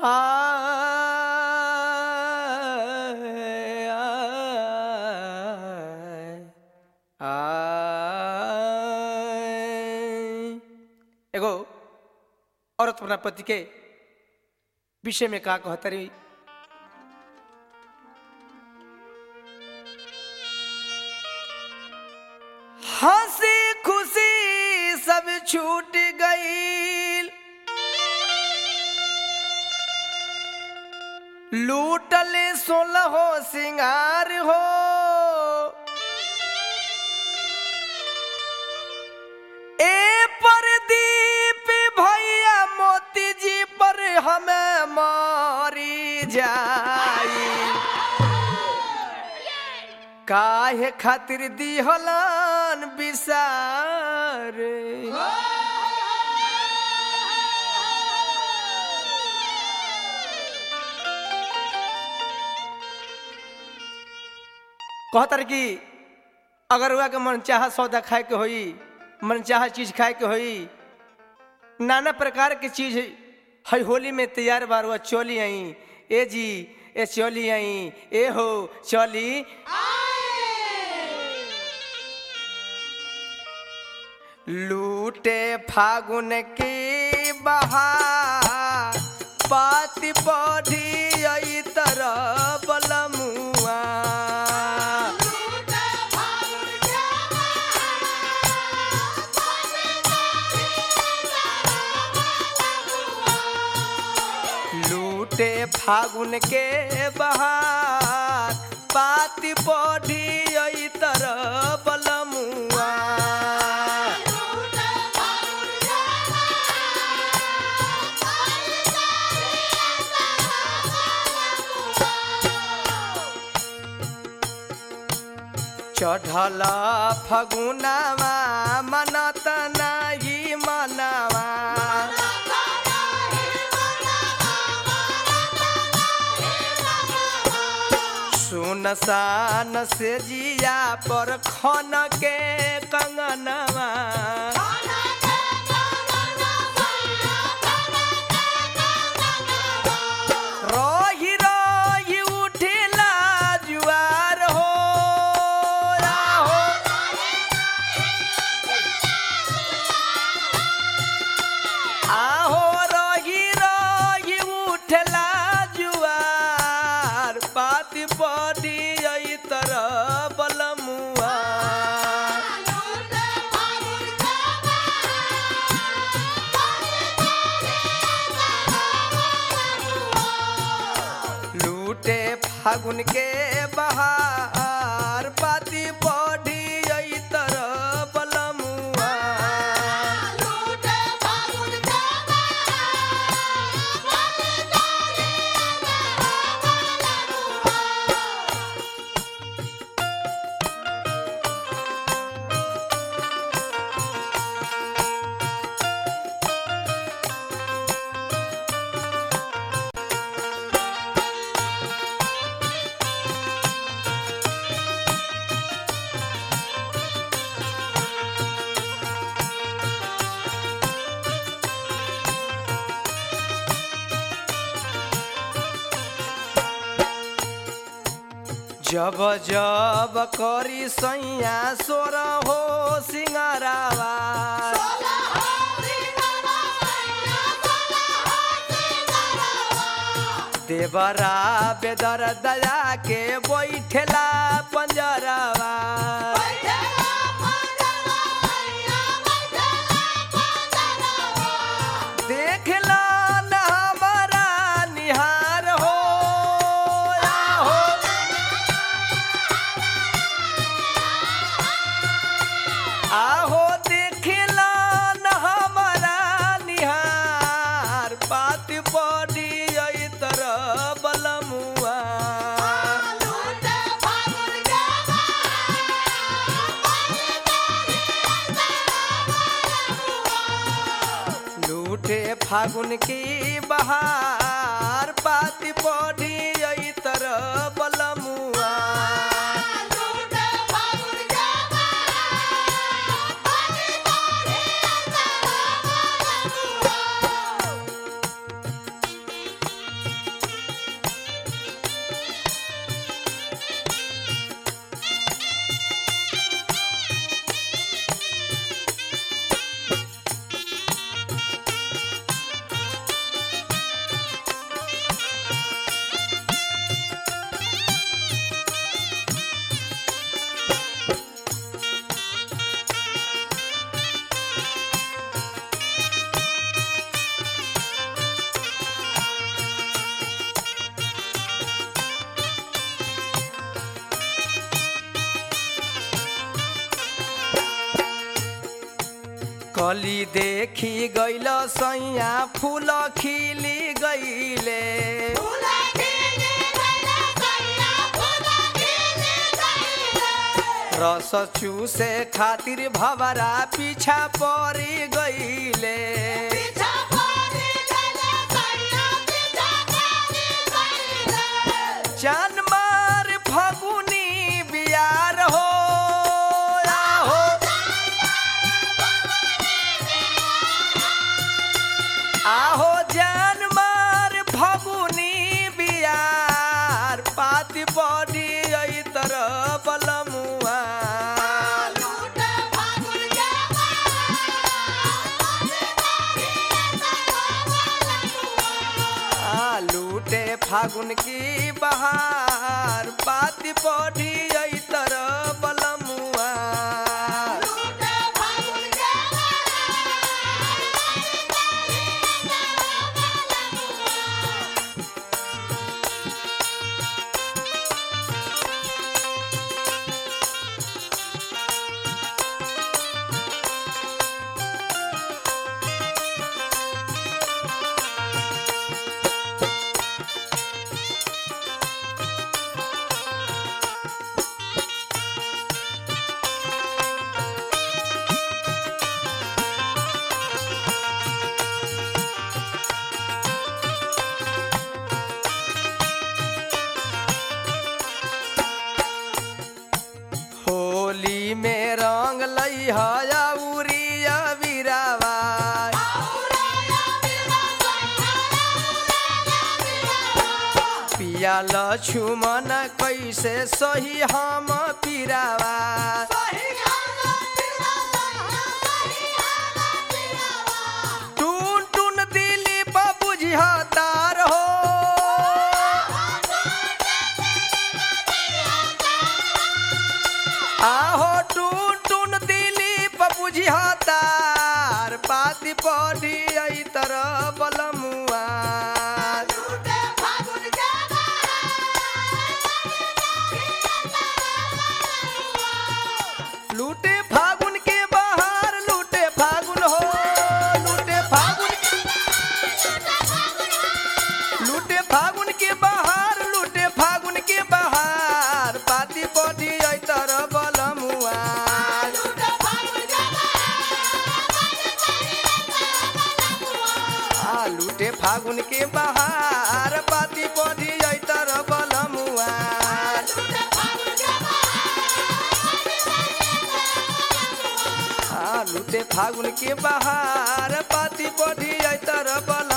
आय, आय, आय। एगो औरत अपना पति के विषय में का कहतरी हंसी खुशी सब छूट गई लूटल सोलह हो सिंगार हो ए परदीप भैया मोती जी पर हमें मारी जाई काहे खातिर दिहलन बिसार कहतर कि अगर हुआ के मन चाह सौदा खाए के होई मन चाह चीज खाए के होई नाना प्रकार के चीज है होली में तैयार बार हुआ चोली आई ए जी ए चोली आई ए हो चोली लूटे फागुन की बहार पाति बढ़ी आई तरह बलमुआ लूटे फागुन के बहार पाति बढ़ी आई तरह बलमुआ चढ़ल फगुनावा मनत नाही मनवा सुनसान से जिया पर खन के कंगनवा रही रही उठिला जुआर हो हो आहो रही रही उठला जुआर पाति पड़ी आई तरह बलमुआ लूटे फागुन के बहार पाति पड़ी आई तरह बलमुआ जब जब करी सैया सोर हो सिंगारावा देवरा बेदर दया के बैठला पंजरावा देखला न हमारा निहार हो हो आहो देखला न हमारा निहार पात पड़ी आई तरह बलमुआ लूटे फागुन की बहार पात पड़ी आई तरह बलमुआ कली देखी गैल सैया फूल खिली गईले रस चूसे खातिर भवरा पीछा पड़ी गईले जान मार फगुनी बियार हो आहो आहो जान मार फगुनी बियार पाती पड़ी आई तरह बलमुआ आ, लूटे फागुन की बहार पाती पड़ी आई तरह बलमुआ होली में रंग लई हया उरिया बिरावा पिया लछुमन कैसे सही हम पिरावा टून टून दिली बुझिया तार हो आहो टून टून दिली बुझिया तार पाती पड़ी आई तरह बलमुआ लूटे फागुन के बाहर लूटे फागुन हो लूटे फागुन लूटे फागुन के बाहर लूटे फागुन के बाहर पाती पड़ी आई तरह बलमुआ आ लूटे फागुन के बाहर पाती पड़ी आई तरह बलमुआ आ लूटे फागुन के बाहर पाती पड़ी आई तरह बल